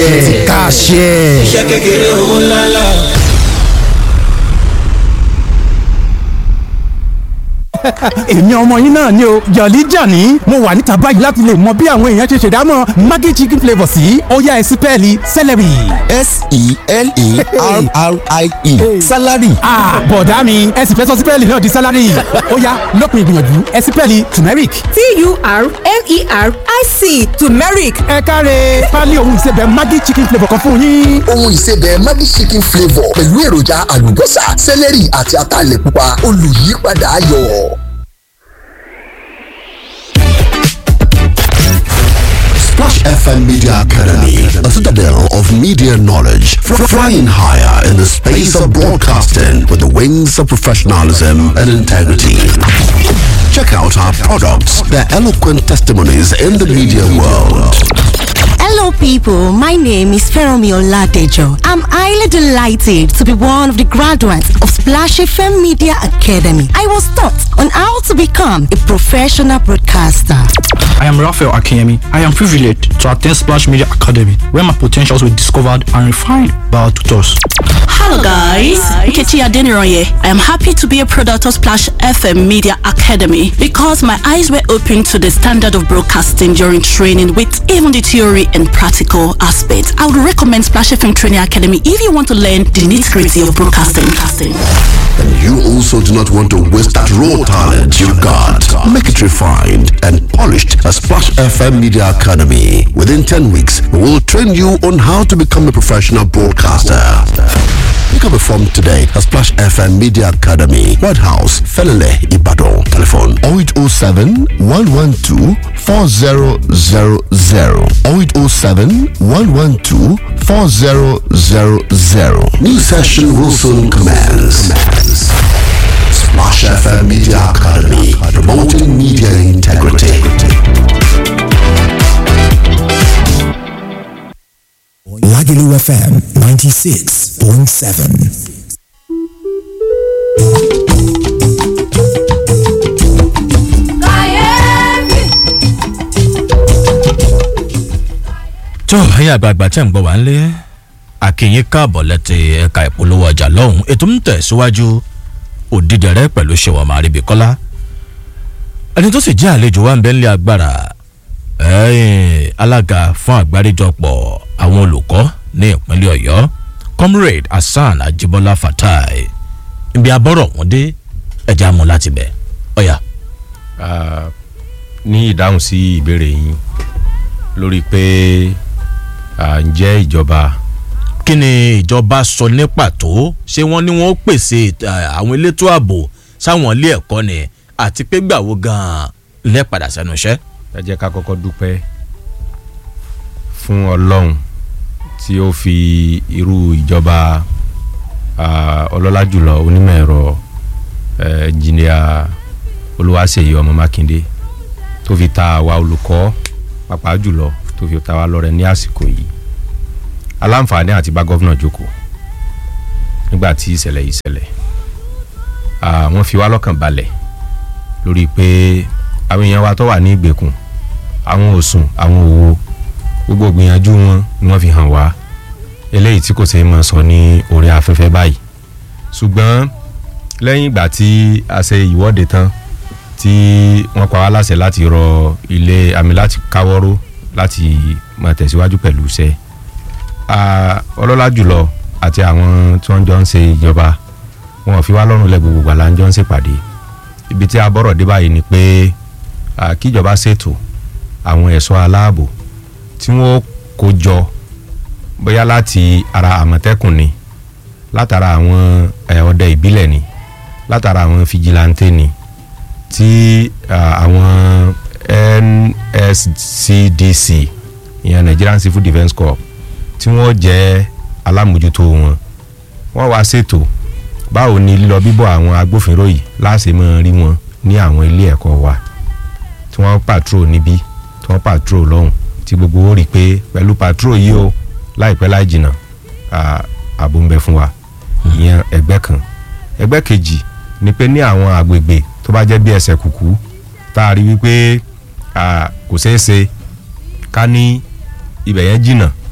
kàṣẹ. iṣẹ́ kékeré owó ńláńlá. èmi ọmọ yín náà ni o jọ̀lí jàní mo wà níta báyìí láti lè mọ bí àwọn èèyàn ṣe ṣèdámọ̀ maggi chicken flavour sí ọ̀yá ẹ̀sìn pẹ́ẹ́lí celery. s-e-l-e-r-r-i-e salary. bọ̀dá mi ẹ sì fẹ́ sọ sípẹ́ẹ̀lì náà di sálárì ọ̀yá lópin ìgbìyànjú ẹ sípẹ́ẹ̀lì turmeric. t-u-r-m-e-r-i-c turmeric ẹ káre pálí ohun ìsebẹ̀ maggi chicken flavour kan fún yín. ohun ìsebẹ̀ Maggi chicken flavour pẹ̀lú èròjà àlùbọ́sà sẹ́lẹ̀rì àti ataalẹ̀ pupa olùyípadà ayọ̀. Splash FM Media Academy, a citadel of media knowledge, fr- flying higher in the space of broadcasting with the wings of professionalism and integrity. Check out our products, their eloquent testimonies in the media world. Hello, people. My name is Feromi Oladejo. I'm highly delighted to be one of the graduates of Splash FM Media Academy. I was taught on how to become a professional broadcaster. I am Raphael Akemi. I am privileged to attend Splash Media Academy, where my potentials were discovered and refined by our tutors. Hello guys, Nkechi Adeniroye. I am happy to be a product of Splash FM Media Academy because my eyes were opened to the standard of broadcasting during training with even the theory and practical aspects. I would recommend Splash FM Training Academy if you want to learn the nitty-gritty of broadcasting. And you also do not want to waste that raw talent you've got. Make it refined and polished at Splash FM Media Academy. Within 10 weeks, we will train you on how to become a professional broadcaster. Pick up a form today at Splash FM Media Academy, White House, Felele, Ibadan. Telephone 0807 112 4000 0807 112 4000. New session will soon commence. Splash FM Media Academy, promoting media integrity. Lagelu FM 96.7. tó ẹ̀yin àgbààgbà tẹ̀ ń gbọ́ wá ń lé àkìyìn káàbọ̀ lẹ́tì ẹ̀ka ìpolówó ọjà lọ́hùn ètò ń tẹ̀síwájú òdìdẹ̀rẹ́ pẹ̀lú ṣèwọ̀n àríbí kọ́lá ẹni tó sì jẹ́ àlejò wa ń bẹ́ ńlẹ̀ agbára ẹ̀ẹ́n alága fún àgbáríjọpọ̀ àwọn olùkọ́ ní ìpínlẹ̀ ọ̀yọ́ comrade hasan ajibola fatai ibi abọ́rọ̀ wọn dé ẹja mú láti bẹ̀ ọ̀yà. ní ìdáhùn sí ìbéèrè yín lórí pé à, ǹjẹ́ ìjọba kí ni ìjọba sọ ní pàtó ṣé wọ́n ní wọ́n pèsè eh, àwọn elétò ààbò sáwọn ilé ẹ̀kọ́ ni àti pé gbàwó gan-an lẹ́padà sẹ́nu iṣẹ́. ẹ jẹ́ ká kọ́kọ́ dúpẹ́ fún ọlọ́run tí ó fi irú ìjọba à, ọlọ́lá jùlọ onímọ̀ ẹ̀rọ eh, ẹnjìnìà olúwaṣeyí ọmọ mákindé tó fi ta àwa olùkọ́ pàápàá jùlọ tó fi ta wá lọ́rẹ ní àsìkò yìí aláǹfààní àti bá gọ́vnà jókòó nígbà tí ìṣẹ̀lẹ̀ yìí ṣẹlẹ̀ Ah, wọ́n fi wá lọ́kàn balẹ̀ lórí pé àwọn èèyàn wa tó wà ní ìgbèkùn àwọn òsùn àwọn òwò gbogbo gbìyànjú wọn ni wọ́n fi hàn wá eléyìí tí kò ṣe é mọ̀ sọ ní orí afẹ́fẹ́ báyìí ṣùgbọ́n lẹ́yìn ìgbà tí a ṣe ìwọ́de tán tí wọ́n pa wá láṣẹ láti rọ ilé àmì láti káwọ́rọ́ láti máa tẹ̀síwájú pẹ̀lú iṣẹ́ Ah, ọlọ́lá jùlọ àti àwọn tí wọ́n jọ ń ṣe ìjọba wọn ò fi wá lọ́rùn lẹ́ gbogbo gbàlá ń jọ ń ṣèpàdé ibi tí a bọ̀rọ̀ dé báyìí ni pé ah, kíjọba ṣètò àwọn ẹ̀ṣọ́ aláàbò tí wọ́n kó jọ bóyá láti ara àmọ̀tẹ́kùn ni látara àwọn eh, ọdẹ ìbílẹ̀ ni látara àwọn fìjìláńtẹ́ ni tí ah, àwọn nscdc ìyẹn nigerian civil defence corps tí wọ́n jẹ́ alámòjútó wọn wọ́n wá ṣètò báwo ni lílọ bíbọ̀ àwọn agbófinró yìí láṣẹ mọ́ rí wọn ní àwọn ilé ẹ̀kọ́ wa tí wọ́n patrol níbí tí wọ́n patrol lọ́hùn tí gbogbo ó rí i pé pẹ̀lú patrol yìí o láìpẹ́ láì jìnnà à- ààbò ń bẹ fún wa ìyẹn ẹgbẹ́ kan ẹgbẹ́ kejì ni pé ní àwọn àgbègbè tó bá jẹ́ bí ẹsẹ̀ kùkú tá a rí wípé à, kò ṣeé ṣe ká ní ibẹ̀ yẹn jìnnà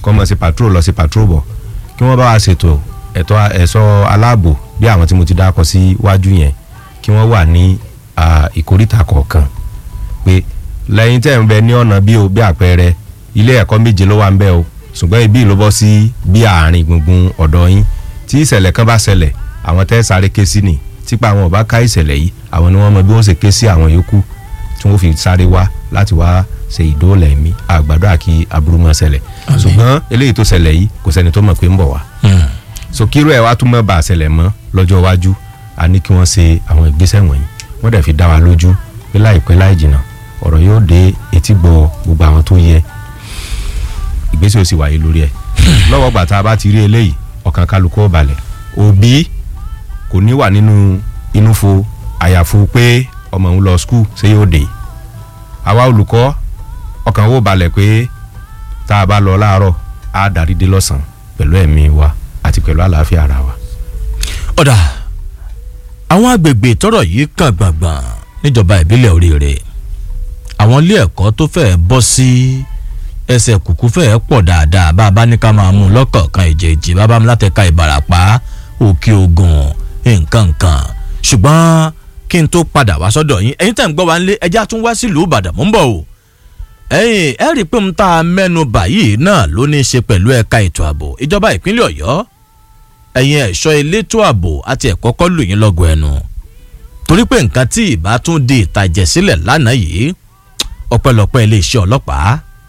kọ́ mọ̀ sí patrol lọ sí patrol bọ̀ kí wọ́n bá wa ṣètò ẹ̀tọ́ ẹ̀ṣọ́ aláàbò bí àwọn tí mo ti dákọ̀ sí wájú yẹn kí wọ́n wà ní ah, ìkóríta kọ̀ọ̀kan pé lẹ́yìn tẹ̀ ń bẹ ní ọ̀nà bí o bí àpẹẹrẹ ilé ẹ̀kọ́ méje ló wà ń bẹ o ṣùgbọ́n ibi ló bọ́ sí bí àárín gbùngbùn ọ̀dọ̀ yín tí ìṣẹ̀lẹ̀ kan bá ṣẹlẹ̀ àwọn tẹ́ sáré ké sí ni típa àwọn ò bá ká ìṣẹ̀lẹ̀ yìí àwọn ni wọ́n mọ bí wọ́n ṣe ké sí àwọn yòókù tí wọ́n fi sáré wá láti wá ṣe ìdóòlà ẹ̀mí àgbàdo àkí aburú mọ́ ṣẹlẹ̀ ṣùgbọ́n eléyìí tó ṣẹlẹ̀ yìí kò sẹ́ni tó mọ̀ pé ń bọ̀ wá so kíró ẹ̀ wá tún mọ́ bá a ṣẹlẹ̀ mọ́ lọ́jọ́ iwájú a ní kí wọ́n ṣe àwọn ìgbésẹ̀ wọ̀nyí wọ́n dẹ̀ fi dá wa lójú pé láìpẹ́ láì jìnnà ọ̀rọ̀ yóò dé etí gbọ́ gbogbo àwọn tó yẹ ìgbésẹ̀ ò sì wáyé lórí ẹ̀ lọ́wọ́ gbà tá a bá ti rí eléyìí ọkàn kálukú ó balẹ̀ òbí kò ní wà nínú inú fo àyàfo pé ọmọ òun lọ skul ṣé yóò dé àwa olùkọ́ ọkàn ó balẹ̀ pé tá a bá lọ láàárọ̀ á darí dé lọ́sàn-án pẹ̀lú ẹ̀mí wa àti pẹ̀lú àlàáfíà ara wa. ọ̀dà àwọn agbègbè tọ́rọ̀ yìí kàn gbàngbàn níjọba ìbílẹ̀ oríire àwọn ilé ẹ̀kọ́ tó fẹ́ẹ́ bọ́ sí ẹsẹ̀ kùkú fẹ́ẹ́ pọ̀ dáadáa bá a bá ní ká máa mú un lọ́kọ̀ọ̀kan ìjèjì bá a bá mú látẹ̀ka ìbàràpá òkè ogun nǹkan nǹkan ṣùgbọ́n kí n tó padà wá sọ́dọ̀ yín ẹ̀yin tẹ̀ ń gbọ́ wá nílé ẹjẹ́ tún wá sílùú ìbàdàn mò ń bọ̀ o ẹ̀yin ẹ rí i pé mo ta mẹ́nu báyìí náà ló ní í ṣe pẹ̀lú ẹ̀ka ètò ààbò ìjọba ìpínlẹ̀ ọ̀yọ́ ẹ̀yin ẹ̀ṣọ́ elétò ààbò àti ẹ̀kọ́ kọ́ lù yín lọ́gọ̀ ẹnu torí pé nǹkan tí ìbá tún di ìtàjẹ̀sílẹ̀ lánàá yìí ọpẹ́lọpẹ́ iléeṣẹ́ ọlọ́pàá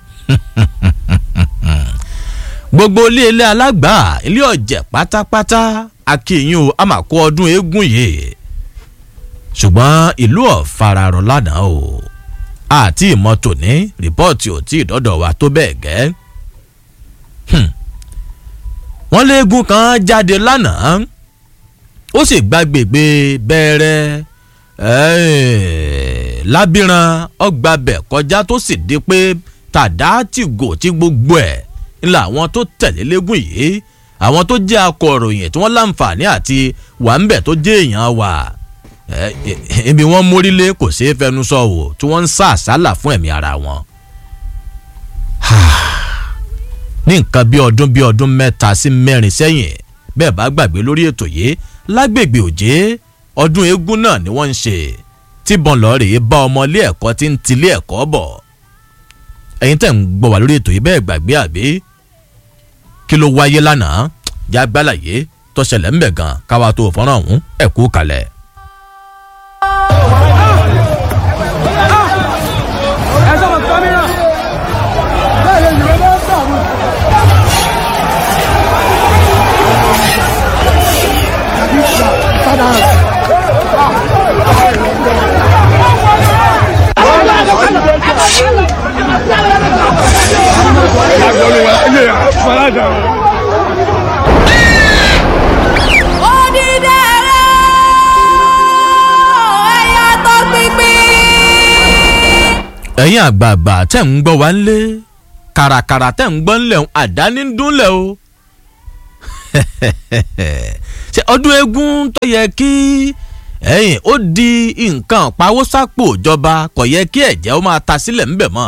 gbogbo ilé ilé alágbà ilé ọ̀jẹ̀ pátápátá akínyìn o a máa kó ọdún eégún yìí ṣùgbọ́n ìlú ọ̀fararọ̀ lánàá o àti ìmọ̀tò ní rìpọ́ọ̀tì ò tí ì dọ́dọ̀ wa tó bẹ́ẹ̀ gẹ́ wọ́n léegun kan jáde lánàá ó sì gbàgbègbè bẹ́ẹ̀rẹ́ lábìrán ọgbàbẹ̀ kọjá tó sì di pé tàdá tìgò tí gbogbo ẹ̀ ńlá àwọn tó tẹ̀lé léegun yìí àwọn tó jẹ́ akọ̀ròyìn tí wọ́n láǹfààní àti wà ń bẹ̀ tó jẹ́ èèyàn wà ibi wọ́n mórílé kò ṣeé fẹnu sọ wò tí wọ́n ń sá àsálà fún ẹ̀mí ara wọn. ní nǹkan bí ọdún bí ọdún mẹ́ta sí mẹ́rin sẹ́yìn bẹ́ẹ̀ bá gbàgbé lórí ètò yìí lágbègbè òjé ọdún eégún náà ni wọ́n ń ṣe tíbọn lọ́ọ̀rẹ́ bá ọmọ ilé ẹ̀kọ́ tí ń tilé ẹ̀kọ́ bọ̀ ẹ̀yin tẹ̀ ń gbọ́ wá lórí ètò yìí bẹ́ẹ̀ gbàgbé àbí kí ló wáyé lánàá jágbálàyé tọ́ṣẹlẹ̀ ń bẹ̀ gan káwa tó fọ́nrán ọ̀hún ẹ̀kú kalẹ̀. ẹ̀yin àgbààgbà tẹ̀ ń gbọ́ wá ń lé kàràkàrà tẹ̀ ń gbọ́ ńlẹ̀ àdáni ń dúnlẹ̀ o ṣe ọdún eégún tó yẹ kí ẹ̀yìn ó di nǹkan pawósápò ìjọba kò yẹ kí ẹ̀jẹ̀ ó máa ta sílẹ̀ ńbẹ̀ mọ́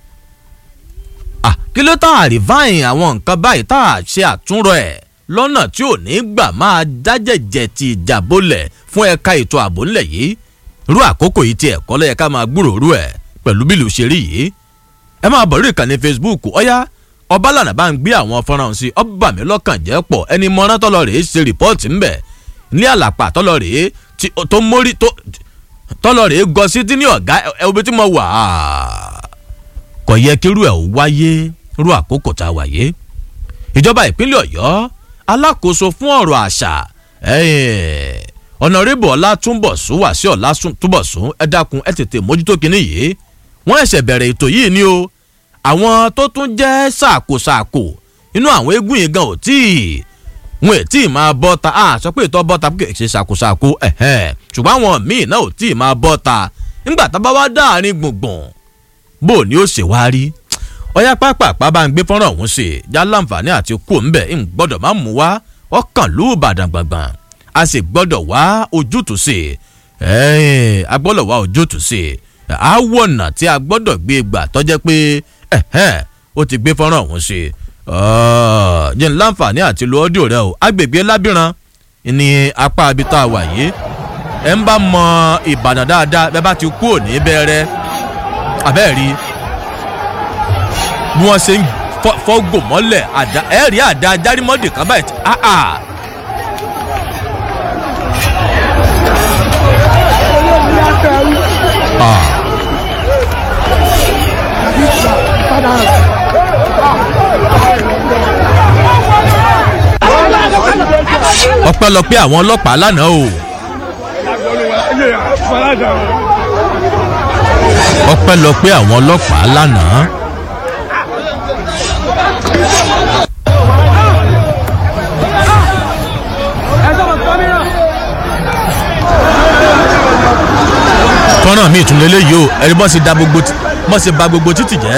kí ló tá a rìváìn àwọn nǹkan báyìí tá a ṣe àtúnrọ̀ ẹ̀ lọ́nà tí ò ní gbà máa dájẹ̀jẹ̀ ti ìjà bolẹ̀ fún ẹ̀ka ètò ààbò ńlẹ̀ yìí rú àkókò yìí ti ẹ̀kọ́ lọ́yẹ ká máa gbúròó rú ẹ̀ pẹ̀lú bílù ṣe rí yìí ẹ máa bọ̀ lórí ìkànnì facebook ọ̀yá ọbalànà bá ń gbé àwọn fọ́nrán sí ọba mi lọ́kàn jẹ́ pọ̀ ẹni mọ́ná tọ́lọ rèé ṣe rìpọ́ọ̀tì ńbẹ̀ ní àlàpà tọ́lọ rèé tó mórí tọ́lọ rèé gọ sí tí ní ọ̀gá ẹ̀wọ̀n tí mo wà á kò yẹ kí irú ẹ̀ ò wáyé irú àkókò tá a wáyé ìjọba ìpínlẹ̀ ọ̀yọ́ alákòóso fún ọ̀rọ̀ àṣà ọ̀nàrẹ́bù ọlátúnbọ̀sún wà sí ọlátúnbọ̀sún ẹ dákun ẹ tètè mójútó kinní yìí wọ́n ẹ̀ṣẹ̀ bẹ̀rẹ̀ ètò yìí ni o àwọn tó tún jẹ́ ṣàkóṣàkó inú àwọn eégún yìí gan ò tí ì wọn ò tí ì máa bọ́ ta a sọ pé ìtọ́ bọ́ ta kì í ṣe ṣàkóṣàkó ṣùgbọ́n àwọn míì náà ò tí ì máa bọ́ ta nígbà tá a bá wá dáàrin gbùngbùn bó ni ó ṣe wá rí ọyá pápápá bá ń gbé fọ́nrán ọ̀hún sí i já láǹfààní àti kú òǹbẹ̀ ń gbọ́dọ̀ má mú wá ọkàn lù Ìbàdàn gbàngbàn a sì gbọ́dọ̀ wá ojútùú sí i a gbọ́dọ̀ wá ojútùú sí i àwọ̀nà tí a gbọ́dọ̀ gbé gbà tọ́jẹ́ pé ó ti gbé fọ́nrán ọ̀hún sí i jẹ́ ń láǹfààní àti lo ọ́díò rẹ o agbègbè lábìrán ní apá abita wà yìí ẹ ń bá mọ ìbàdàn dáadáa bẹ́ẹ̀ bá ti kú òní bẹ́ẹ̀rẹ́ abẹ́ẹ̀rí bí wọ́n ṣe ń fọ́gò mọ́lẹ̀ àdá ẹ̀rí àdá ajárímọ́dì kan báyìí tí áà. ọpẹ́lọpẹ́ àwọn ọlọ́pàá lánàá o. ọpẹ́lọpẹ́ àwọn ọlọ́pàá lánàá. kọ́nà mi tún lélẹ́yìí o ẹni bọ́ sí da gbogbo bọ́ sí ba gbogbo títì jẹ́.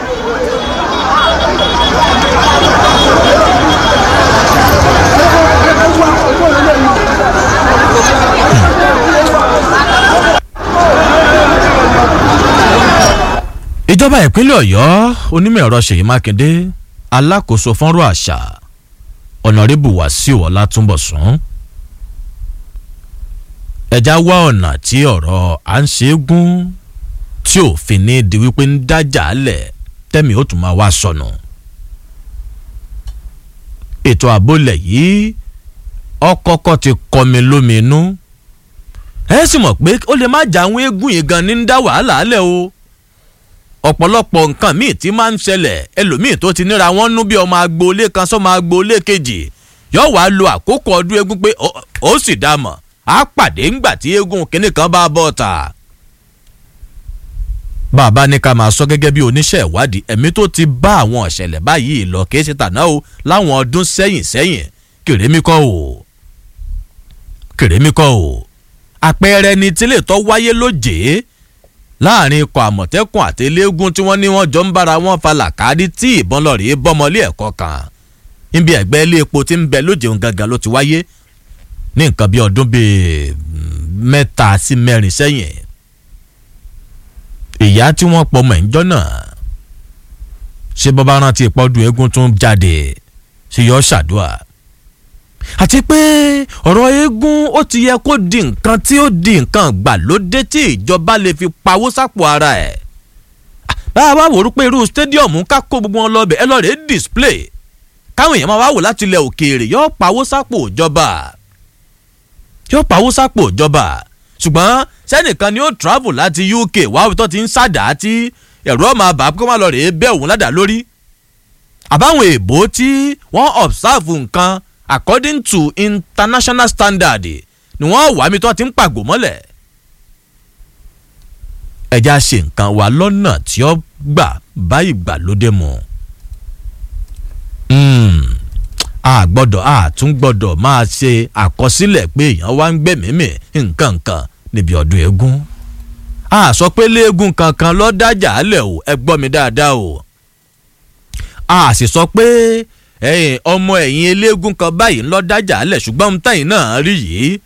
ìjọba ìpínlẹ̀ ọ̀yọ́ onímọ̀ ẹ̀rọ ṣèyí mákindé alákòóso fọ́nrọ́ àṣà ọ̀nàrẹ́bù wàsíù ọ̀làtúnbọ̀sún ẹja wá ọ̀nà tí ọ̀rọ̀ à ń ṣe é gún tí òfin ní di wípé ń dájà lẹ̀ tẹ́mi ó tún máa wá sọnù. ètò àbólẹ̀ yìí ọkọ̀ọ̀kọ̀ ti kọmi lómi inú ẹ sì mọ̀ pé ó lè má jà àwọn eégún yìí gan ní ń dá wàhálà lẹ̀ o ọ̀pọ̀lọpọ̀ nǹkan míì tí máa ń ṣẹlẹ̀ ẹlòmíì tó ti níra wọn nú bí ọmọ agboolé kan sọ́mọ agboolé kejì yóò wá lo àkókò ọdún eégún pé ó sì dá mọ̀ á pàdé ńgbà tí eégún kínní kan bá bọ́ ta. bàbá ní ká máa sọ gẹ́gẹ́ bí oníṣẹ́ ìwádìí ẹ̀mí tó ti bá àwọn ọ̀ṣẹ̀lẹ̀ báyìí lọ kìí ṣe tàná o láwọn ọdún sẹ́yìn sẹ́yìn kèrèmí kọ́ o kèrèmí kọ́ o àpẹẹrẹ ni tílé tó wáyé lójèé láàrin ikọ̀ àmọ̀tẹ́kùn àti eléégún tí wọ́n ní wọ́n jọ ń bára wọn fa làkàrí tí ìbọn lọ́ọ̀rì bọ́mọlé ẹ̀kọ́ kan níbi ẹ̀gbẹ́ ilé epo tí ń bẹ lójèun gangan ló ti wáyé ní nǹkan bí ọdún bíi mẹ́ta sí mẹ́rin sẹ́yìn ìyá tí wọ́n pọ̀ mọ̀ ẹ̀ńjọ́ náà ṣé bọ́bá rántí ìpọ́dún eégún tún jáde ṣe yọ ṣàdúrà àti pé ọ̀rọ̀ eégún ó ti yẹ kó di nǹkan tí ó di nǹkan gbàlódé tí ìjọba lè fi pawó sápò ara ẹ̀ báwa wá wò ó pé irú stadium ká kó gbogbo wọn lọ́bẹ̀ ẹ lọ́ọ́ rẹ̀ display káwọn èèyàn máa wá wò láti ilẹ̀ òkèèrè yóò pawó sápò ìjọba yóò pawó sápò ìjọba ṣùgbọ́n sẹ́nìkan ni ó travel láti uk wá tó ti ń ṣàdá tí ẹ̀rọ máa bà kó má lọ rèé bẹ́ òun ládàá lórí àbáwọn èèbó tí wọ́n observe nǹkan according to international standard ni wọ́n wà mí tó ti ń pàgò mọ́lẹ̀ ẹja ṣe nǹkan wa lọ́nà tí ó gbà báyìí gbà lóde mu a gbọ́dọ̀ a tún gbọ́dọ̀ máa ṣe àkọsílẹ̀ pé èèyàn wá ń gbẹ̀mímì nǹkan nǹkan níbi ọdún eégún a sọ pé léegun kankan ló dájà lẹ̀ o ẹ gbọ́ mi dáadáa o a sì sọ pé ọmọ ẹ̀yìn eléégún kan báyìí ń lọ dájà lẹ̀ ṣùgbọ́n ohun tẹ̀yìn náà rí yìí